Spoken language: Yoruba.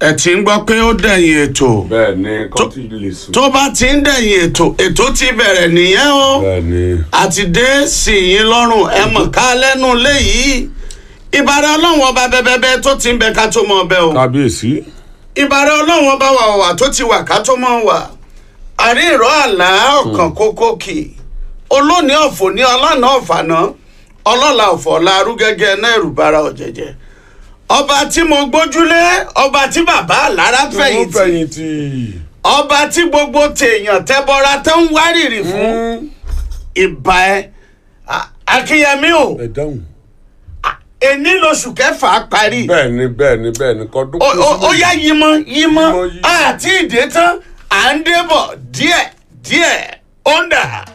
ẹ ti ń gbọ́ pé ó dẹ̀yìn ètò bẹ́ẹ̀ ni kọ́ ti lè sùn. tó bá ti ń dẹ̀yìn ètò ètò ti bẹ̀rẹ̀ nìyẹn o bẹ́ẹ̀ ni àti dé sí yín lọ́rùn ẹ mọ̀ ká lẹ́nu léyìí ìbàrẹ̀ ọlọ́run ọba bẹ́bẹ́bẹ́ tó ti ń bẹ ká tó mọ ọbẹ̀ o kábíyèsí. ìbàrẹ̀ ọlọ́run ọba wà wà tó ti wà ká tó mọ wà àrí ìró àlá ọ̀kan kókó kì í olóòní ọ̀fọ̀ ní ọlọ́nà ọ̀fàná ọlọ́la ọ̀fọ̀ ọ̀la arúgẹ́gẹ́ náà ẹ̀rù bara ọ̀jẹ̀jẹ̀ ọba tí mo gbójúlé ọba tí bàbá àlára wọ́n fẹ̀yìntì fẹ̀yìntì. ọba tí gbogbo tèèyàn tẹbọra tó ń wárìrì fún ìbà ẹ A- akínyẹmí o ẹ dáhùn. èní lóṣù kẹfà parí bẹ́ẹ̀ ni bẹ́ẹ̀ ni bẹ́ẹ̀ ni kọ́dún. ó ó- ó yá yímọ yímọ Yímọ, yímọ. àti ìdè tán à ń débọ̀ díẹ̀ díẹ̀ ó ń dà.